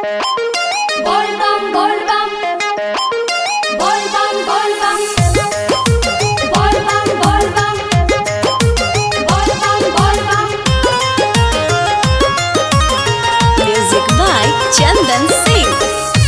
Bolbam Bolbam Bolbam Bolbam Bolbam Bolbam Bolbam Bolbam Music by Chandan Singh.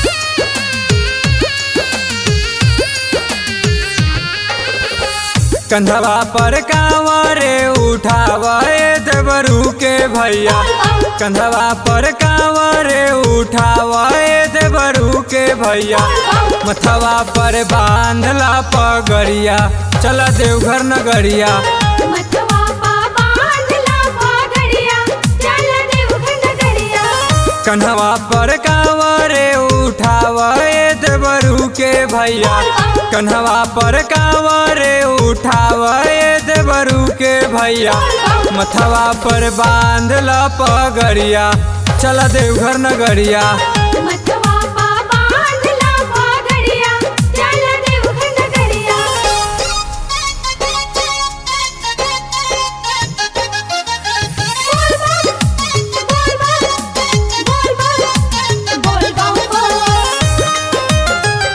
कंधवा पर कांवरे उठावे देवरू के भैया कंधवा पर कांवरे उठावे देवरू के भैया मथवा पर बांधला पगड़िया चला देवघर नगरिया मथवा पा बांधला पागड़िया चल देवघर नगरिया कन्हवा पर कांवरे उठावे देवरू के भैया कन्हवा पर कांवरे उठावे देवरू के भैया मथवा पर बांधला पगड़िया चला देवघर नगरिया मथवा पा बांधला पागड़िया चल देवघर नगरिया बोलबम बोलबम बोलबम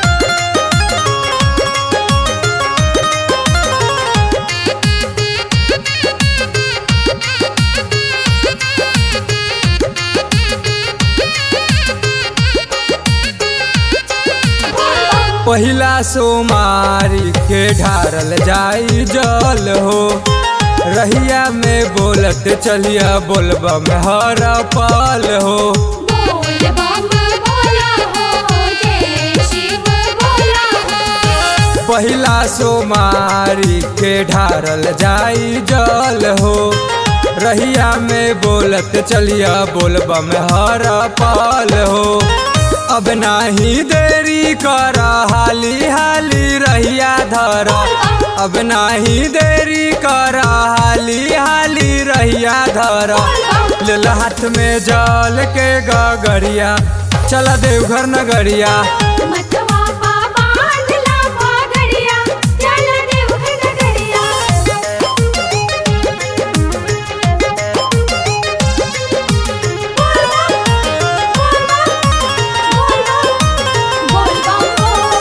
पहिला सोमारी के ढारल जाई जल हो रहिया में बोलत चलिया बोलबम हर पल हो बोलबम बोला हो जय शिव बोला हो पहिला सोमारी के ढारल जाई जल हो रहिया में बोलत चलिया बोलबम हर पल हो अब नाही देरी कर हाली हाली रहिया धर अब नाही देरी कर हाली हाली रहिया धर लेल हाथ में जल के गगरिया चला देवघर नगरिया मथवा पा बांधला पागड़िया चल देवघर नगरिया बोलबम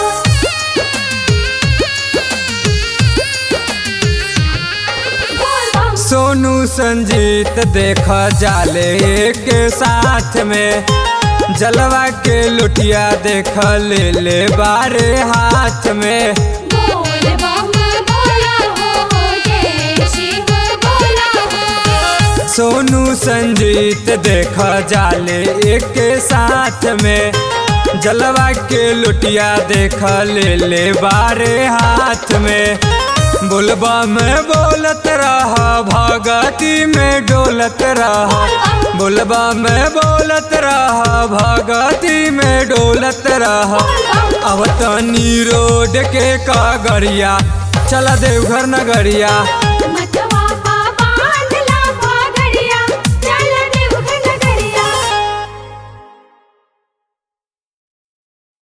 बोलबम सोनू संजीत देख जाले के साथ में जलवा के लुटिया देख ले ले बारे हाथ में बोलबम बोला हो जय शिव बोला हो सोनू संजीत देख जाले एक साथ में जलवा के लुटिया देख ले ले बारे हाथ में बोलबा में बोलत रहा भगती में डोलत रहा बोलबा में बोलत रहा भगती में डोलत रहा अब तनी रोड के कागरिया चला देवघर नगरिया